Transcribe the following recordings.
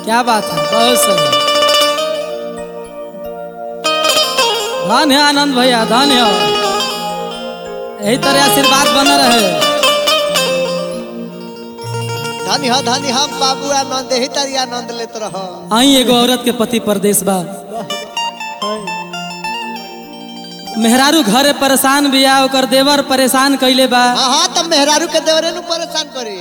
क्या बात है बहुत सही धन है आनंद भैया धन है यही तरह आशीर्वाद बन रहे धनी हो धनी हम बाबू आनंद ही तारी आनंद लेत रह आई एगो औरत के पति परदेश बा मेहरारू घरे परेशान बिया ओकर देवर परेशान कइले बा हाँ हाँ तब मेहरारू के देवरे नु परेशान करी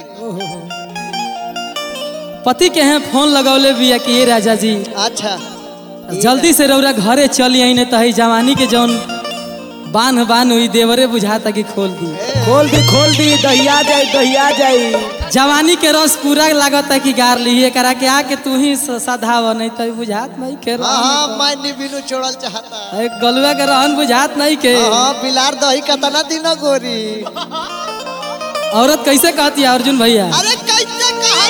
पति के हैं फोन लगौले बिया कि ये राजा जी अच्छा जल्दी से रौरा घरे चली आई नहीं तही जवानी के जौन बांध बांध हुई देवरे बुझाता कि खोल दी खोल दी खोल दी दहिया जाई दहिया जाई जवानी के रस पूरा लागत है कि गार ली करा के आके तू ही स- सधाव नहीं तो बुझात नहीं के हाँ हाँ मैं निबिनु छोड़ल चाहता अरे गलुआ के रहन बुझात नहीं के हाँ हाँ बिलार दही कतना दिन गोरी औरत कैसे कहती है अर्जुन भैया अरे कैसे कहा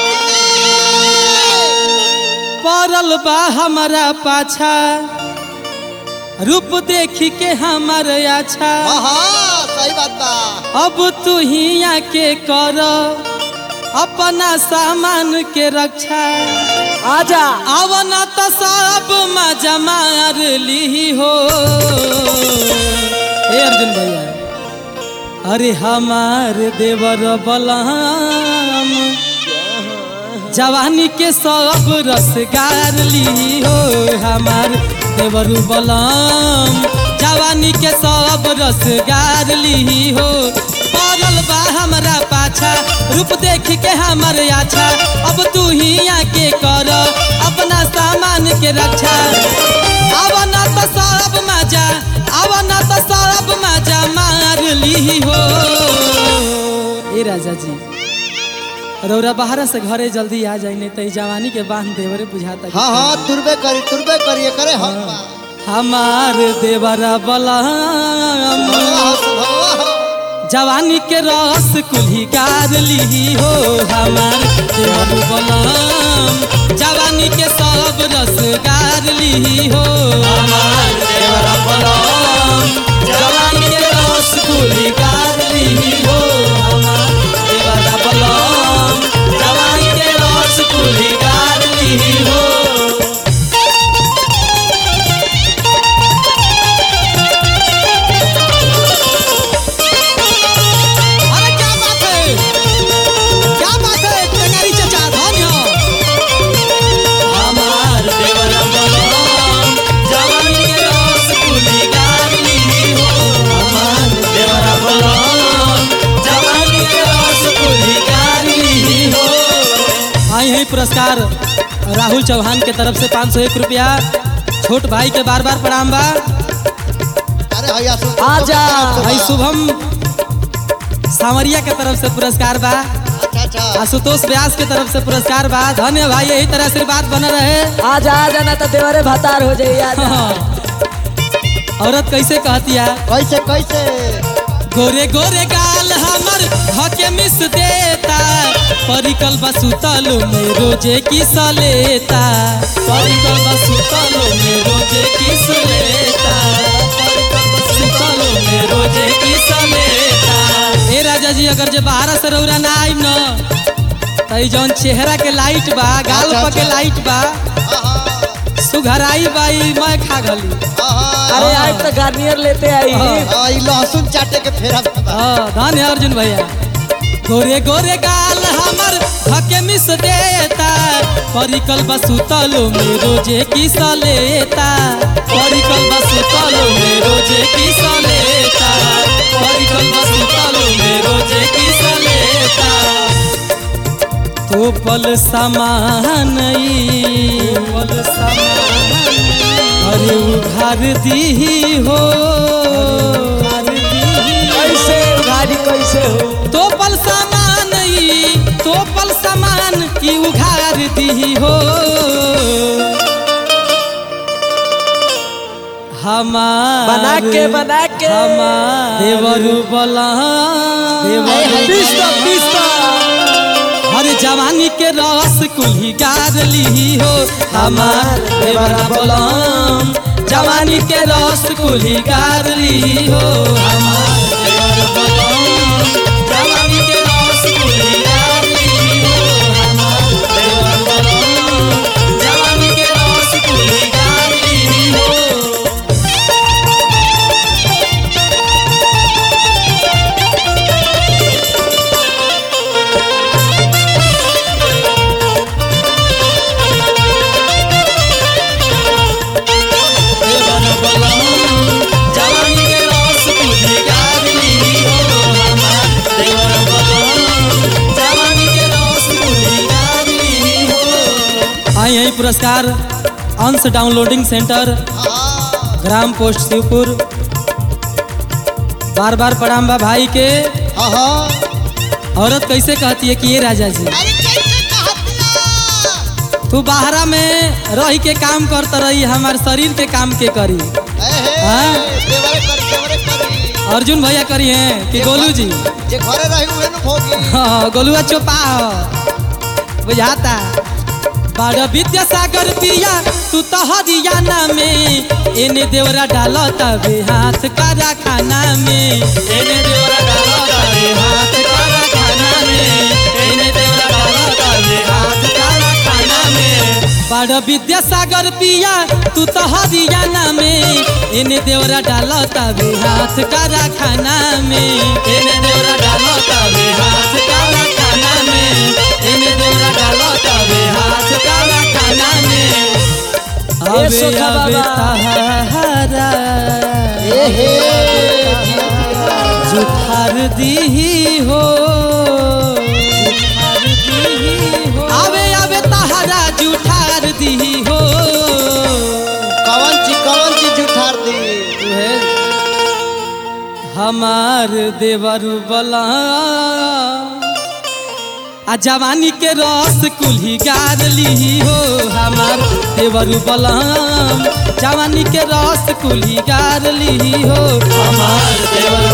पड़ल बा हमारा पाछा रूप देखी के हमार अच्छा हाँ हाँ सही बात बा अब तू ही आके कर अपना सामान के रक्षा आजा आवना तो सब मजा मार ली हो ए अर्जुन भैया अरे हमार देवर बलम जवानी के सब रसगार ली हो हमार देवर बलम जवानी के सब रसगार ली हो पड़ल बा हमरा पाछा रूप देख के हमर आछा अब तू ही आके कर अपना सामान के रक्षा अब ना तो सब मजा अब ना तो सब मजा मार ली हो ए राजा जी रौरा बाहर से घरे जल्दी आ जाई नहीं तो ई जवानी के बांध देवरे बुझाता कि हाँ हाँ तुरबे करी तुरबे करिए करे हम बा। हमार देवरा बलम हाँ, हाँ, जवानी के रस कुल्ही गार ली हो हमार देवर बलम जवानी के सब रस गार ली हो हमार देवर बलम जवानी के रस कुल्ही गार ली हो हमार देवर बलम जवानी के रस कुल्ही गार ली हो अरे क्या बात है क्या बात है टेंगारी चचा धन्य हमार देवर बलम जवानी के रस कुली गाली हो हमार देवर बलम जवानी के रस कुली गाली हो आई है पुरस्कार राहुल चौहान के तरफ से पाँच सौ एक रुपया छोट भाई के बार बार प्रणाम बा अरे भैया सुन आजा। भाई शुभम सावरिया के तरफ से पुरस्कार बा अच्छा अच्छा आशुतोष व्यास के तरफ से पुरस्कार बा धन्य भाई यही तरह आशीर्वाद बने रहे आजा आजा ना तो देवरे भतार हो जाई आजा औरत कैसे कहती है कैसे कैसे गोरे गोरे गाल हमर हके मिस देता परिकल बसुतल में रोजे किस लेता परिकल बसुतल में रोजे किस लेता परिकल बसुतल में रोजे किस लेता ए राजा जी अगर जे बाहर से रौरा ना आइम न तई जौन चेहरा के लाइट बा गाल अच्छा, पर के अच्छा। लाइट बा हाँ हाँ सुघराई बाई मैं खा गली हाँ, हाँ अरे आज तो गार्नियर लेते आई हाँ। हाँ, ई लहसुन चाटे के फेरा बा। हाँ, धन्य है अर्जुन भैया गोरे गोरे गाल हमर हके मिस देता परिकल बसुतल में रोजे किस लेता परिकल बसुतल में रोजे किस लेता परिकल बसुतल में रोजे किस लेता तो पल समान ई, पल समान अरे उघार दी हो उघार दीही कैसे गाड़ी कैसे हो तो पल सामान ई तो पल सामान ई उघार दी हो हमार बना के बना के हमार देवरु बला देवरु पिस्ता पिस्ता हर जवानी के रस कुल्ही गार ली हो हमार देवरा बलम जवानी के रस कुल्ही गार ली हो हमार देवरा बलम जवानी के रस कुल्ही गार ली हो हमार देवरा बलम पुरस्कार अंश डाउनलोडिंग सेंटर हाँ ग्राम पोस्ट शिवपुर बार बार प्रणाम बा भाई के हाँ हाँ औरत कैसे कहती है कि ये राजा जी अरे कैसे कहतिया तू बाहरा में रही के काम करता रही हमार शरीर के काम के करी ए हे हाँ? देवरे कर देवरे करी अर्जुन भैया करी हैं कि गोलू जी जे घरे रही उहे नु भोगी हाँ, गोलुआ चोपा हो बुझाता बड़ विद्यासागर पिया तू तो हरियाणा में एने देवरा डाल तबे हाथ करा खाना में एने देवरा डाल तबे हाथ करा खाना में एने देवरा डाल तबे हाथ करा खाना में बड़ विद्यासागर पिया तू तो हरियाणा में एने देवरा डाल तबे हाथ करा खाना में एने देवरा डाल तबे हाथ करा खाना में एने देवरा डाल तबे हाथ करा खाना में ए सोखा अबे बाबा। तहारा ए हे जिया जिया। जुठार दीही हो जुठार दीही हो आवे आवे तहारा जुठार दीही हो कवन ची कवन ची जुठार दी तुहे हमार देवर बला आ जवानी के रस कुल्ही गार ली हो हमार देवर बलम जवानी के रस कुल्ही गार ली हो हमार देवर